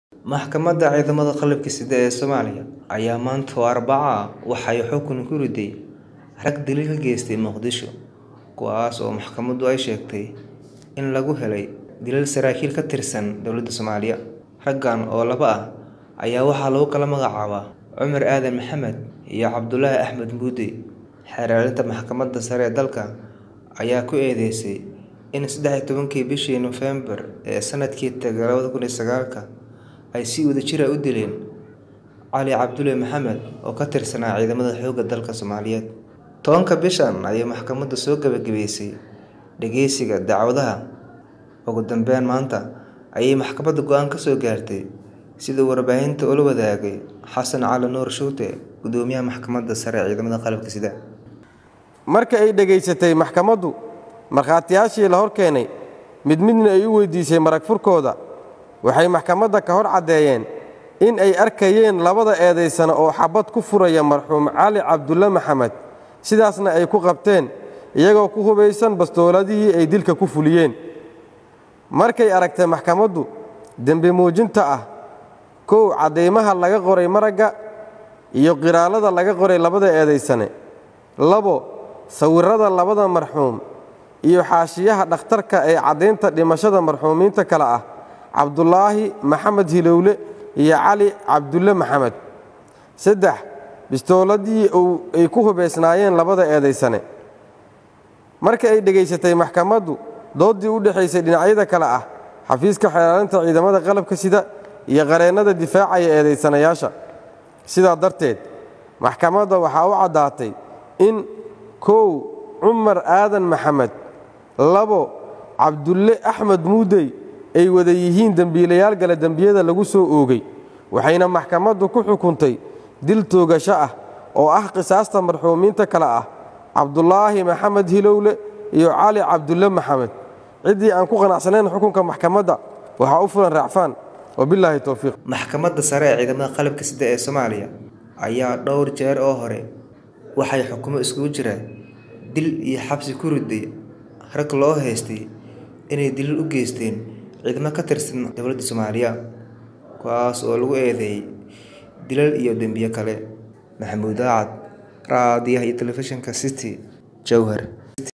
Maxkamadda Ciidamada Qalabka Sida ee Soomaaliya ayaa maanta oo Arbaco ah waxay xukun ku riday rag dilal ka geystay Muqdisho, kuwaas oo maxkamaddu ay sheegtay in lagu helay dilal saraakiil ka tirsan dowladda Soomaaliya. Raggan oo laba ah ayaa waxaa lagu kala magacaabaa Cumar Aadan Maxamed iyo Cabdulaahi Axmed Muude. Xeerlaalinta Maxkamadda Sare ee dalka ayaa ku eedeysay in sedex iyo tobankii bishii Noofembar ee sanadkii tagay labada kun iyo sagaalka ay si wadajir ah u dileen Cali Cabdulle Maxamed oo ka tirsanaa ciidamada xoogga dalka Soomaaliyeed. Tobanka bishan ayay maxkamaddu soo gabagabaysay dhageysiga dacwadaha. Ugu dambeyn maanta ayay maxkamaddu go'aan ka soo gaartay sida uu warbaahinta ula wadaagay Xasan Cali Nuur Shuute, Gudoomiyaha Maxkamadda Sare ee Ciidamada Qalabka Sida. marka ay dhegaysatay maxkamaddu markhaatiyaashii la hor keenay mid midna ay u weydiisay marag furkooda waxay maxkamadda ka hor caddeeyeen in ay arkayeen labada eedaysano oo xabad ku furaya marxuum cali cabdulle maxamed sidaasna ay ku qabteen iyagoo ku hubaysan bastooladihii ay dilka ku fuliyeen markay aragtay maxkamaddu dembi muujinta ah kow caddaymaha laga qoray maragga iyo qiraallada laga qoray labada eedaysane labo sawirrada labada marxuum iyo xaashiyaha dhakhtarka ee caddaynta dhimashada marxuumiinta kale ah cabdulaahi maxamed hilowle iyo cali cabdulle maxamed saddex bistooladii ay ku hubaysnaayeen labada eedaysane marka ay dhegaysatay maxkamaddu dooddii u dhexaysay dhinacyada kale ah xafiiska xeelaalinta ciidamada qalabka sida iyo qareennada difaacaya eedaysanayaasha sidaa darteed maxkamadda waxaa u caddaatay in kow cumar aadan maxamed labo cabdulle axmed muudey ay wada yihiin dembiilayaal gale dembiyada lagu soo oogay waxayna maxkamaddu ku xukuntay dil toogasho ah oo ah qisaasta marxuumiinta kale ah cabdulaahi maxamed hilowle iyo cali cabdulle maxamed ciddii aan ku qanacsanayn xukunka maxkamadda waxaa u fulan raacfaan wabilaahi towfiiq Maxkamadda Sare ee Ciidamada Qalabka Sida ee Soomaaliya ayaa dhowr jeer oo hore waxay xukumo isugu jira dil iyo xabsi ku riday rag loo haystay inay dilal u geysteen ciidamo ka tirsan dowladda Soomaaliya kuwaas oo lagu eedeeyay dilal iyo dembiyo kale. Maxamuud Aacad, Raadiyaha iyo Telefishinka City, Jowhar.